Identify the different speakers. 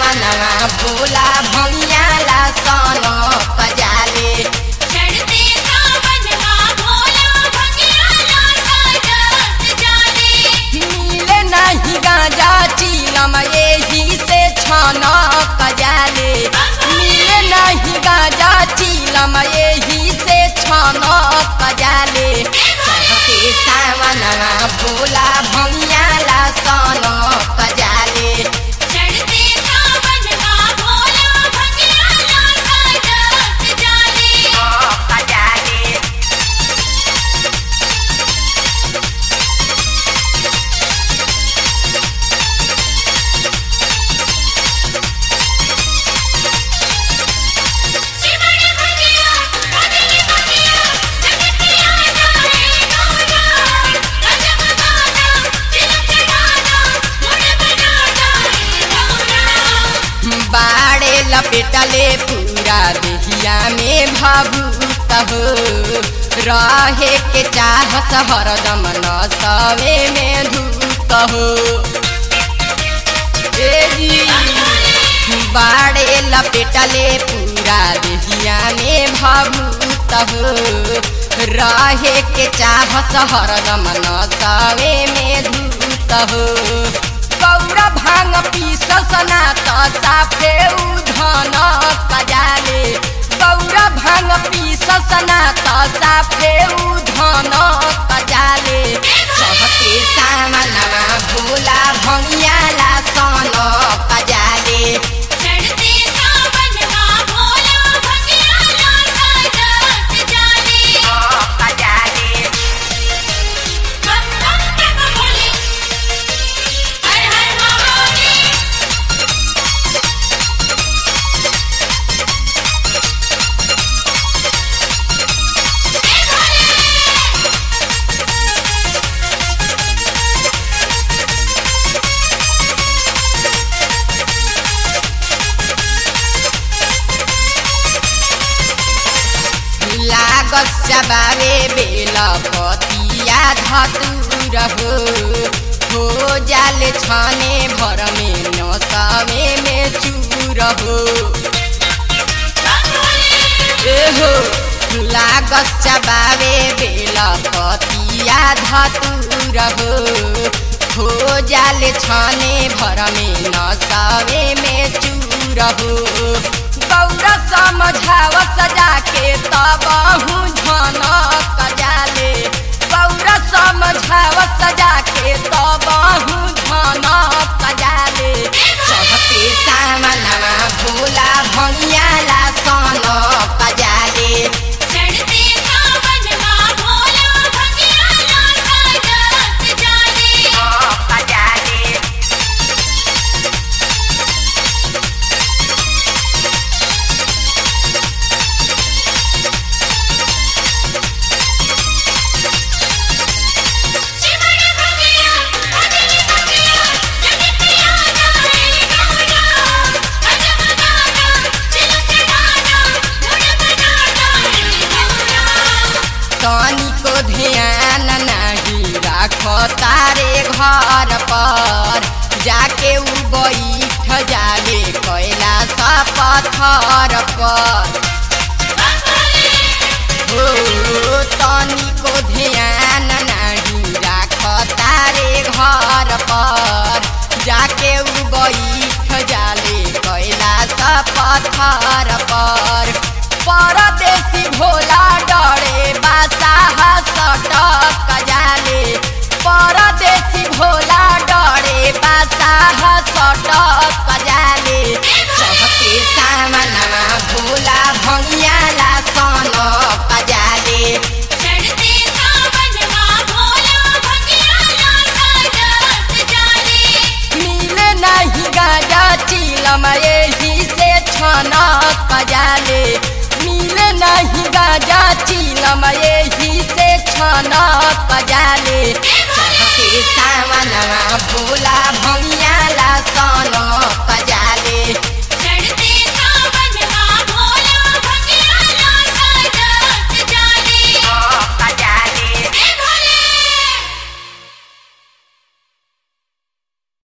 Speaker 1: सावनवा भोला भैया ला सन पजाले
Speaker 2: चढ़ते सावनवा भोला भंगिया ला साजत जाले
Speaker 1: मिले नहीं गांजा चीलम यही से छन पजाले मिले नहीं गांजा चीलम यही से छन पजाले चढ़ते सावनवा भोला भैया ला सन पजाले
Speaker 2: चढ़ते सावनवा भोला भंगिया ला साजत जाले
Speaker 1: पजाले
Speaker 2: शिवड़ भंगिया भजन भंगिया जगत पिया जाए गौरा गजब गाना दिल चढ़ाना मुड़ बना जाए गौरा
Speaker 1: बाड़े लपेटले पूरा देहिया में भावुत हो रहे के चाहत हरदम न सवे में धूत हो ए जी, बाड़े लपेटले पूरा देहिया में भावुत हो रहे के चाहत हरदम न सवे में धूत हो गौरा भांग पीसल सना त साफे उधन कजाले गौरा भांग पीसल सना त साफे उधन कजाले चढ़ते सामनवा भोला भैया ला सन कजाले
Speaker 2: चढ़ते सावनवा भोला भंगिया ला साजत जाले
Speaker 1: कजाले
Speaker 2: बम बम बम बोले हर हर महादेव
Speaker 1: लागस चबावे बेल पतिया धतुर हो हो जाले छाने भर में नसवे में चूर हो ए हो लागस चबावे बेल पतिया धतुर हो हो जाले छाने भर में नसवे में चूर हो गौरा समझाव सजा के तब झन कजाले गौरा समझाव सजा के तब झन कजाले चढ़ते सामनवा भोला भैया ला सन कजाले
Speaker 2: चढ़ते सावनवा भोला भंगिया ला साजत जाले
Speaker 1: कजाले
Speaker 2: शिवड़ भंगिया भजन भंगिया जगत पिया जाए गौरा गजब गाना दिल चढ़ाना मुड़ बना जाए गौरा
Speaker 1: तनिको ध्यान नाही राख तारे घर पर जाके उ बैठ जाले कैलाश पत्थर पर हो तनिको ध्यान नाही राख तारे घर पर जाके उ बैठ जाले कैलाश पत्थर पर परदेसी भोला डरे बासाह सटक जाले परदेसी भोला डरे बासाह सटक जाले चढ़ते सामनवा भोला भैया ला सन कजाले
Speaker 2: चढ़ते सावनवा भोला भंगिया ला साजत जाले
Speaker 1: मिले नहीं गाजा चीलम यही से छन कजाले मिले नहीं गाजा चीलम यही से छन कजाले चढ़ते सावनवा भोला